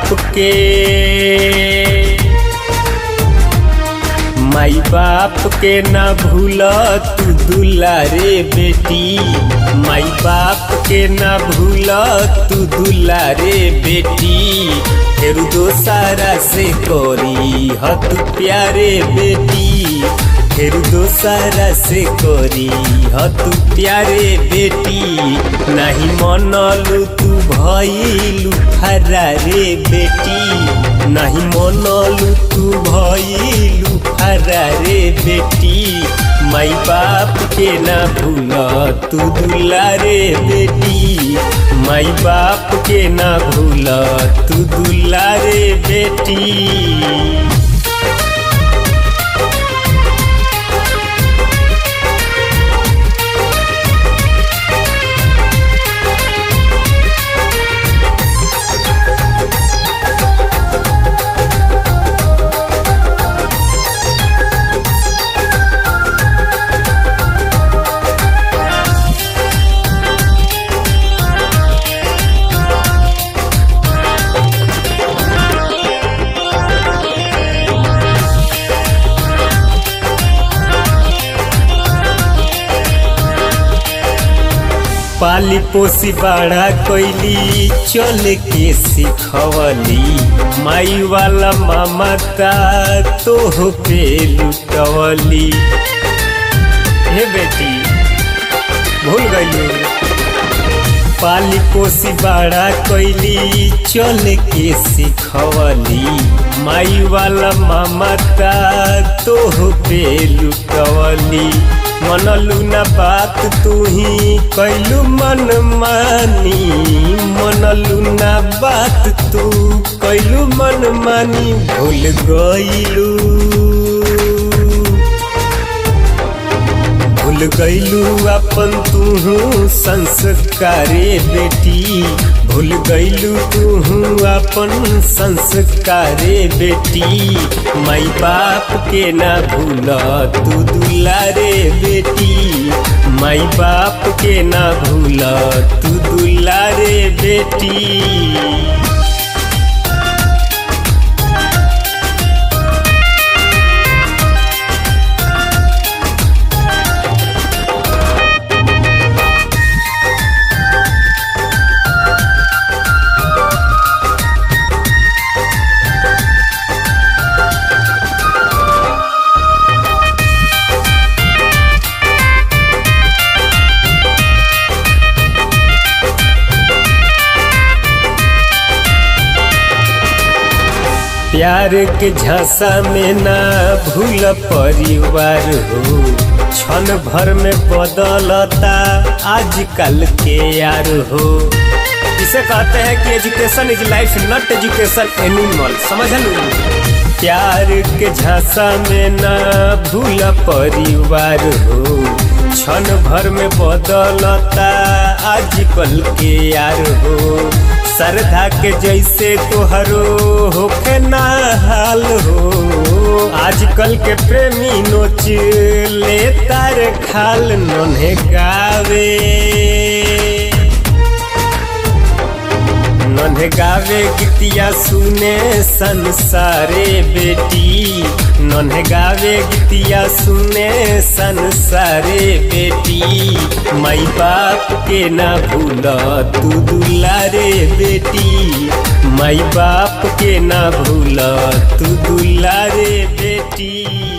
के माई बाप के ना भूल तू दुलारे बेटी माई बाप के ना भूल तू दुलारे बेटी फिर दोसारा से करी ह तू प्यारे बेटी फिर दोसारा से करी ह तू प्यारे बेटी नहीं मनलू तू भइलू फरारे बेटी नहीं मनलू तू भइलू फरारे बेटी माई बाप के ना भूल तू दुलारे बेटी माई बाप के ना भूल तू दुलारे बेटी पाली पोसी बड़ा कोइली चल के सिखवली माई वाला ममता तोह पे लुटवली हे बेटी भूल गई पाली पोसी बड़ा कोइली चल के सिखवली माई वाला ममता तोह पे लुटवली मनलू न बात तू ही कैलू मन मानी मनलू न बात तू कैलू मन मानी भूल गईलू भूल गईलू अपन तू संस्कारे बेटी भूल गईलू तू अपन संस्कारे बेटी माई बाप के ना भूल तू दुलारे बेटी माई बाप के ना भूल तू दुलारे बेटी प्यार के झांसा में ना भूल परिवार हो क्षण भर में बदलता आजकल के यार हो इसे कहते हैं कि education is life not education animal समझ प्यार के झांसा में ना भूल परिवार हो क्षण भर में बदलता आजकल के यार हो श्रद्धा के जैसे तोहरो होके ना हाल हो आजकल के प्रेमी नोच ले तार खाल नन्हे गावे नन्हे गावे गीतिया सुने संसारे बेटी नन्हे गावे गीतिया सुने संसारे बेटी माई बाप के ना भूल तू दुलारे बेटी माई बाप के ना भूल तू दुलारे बेटी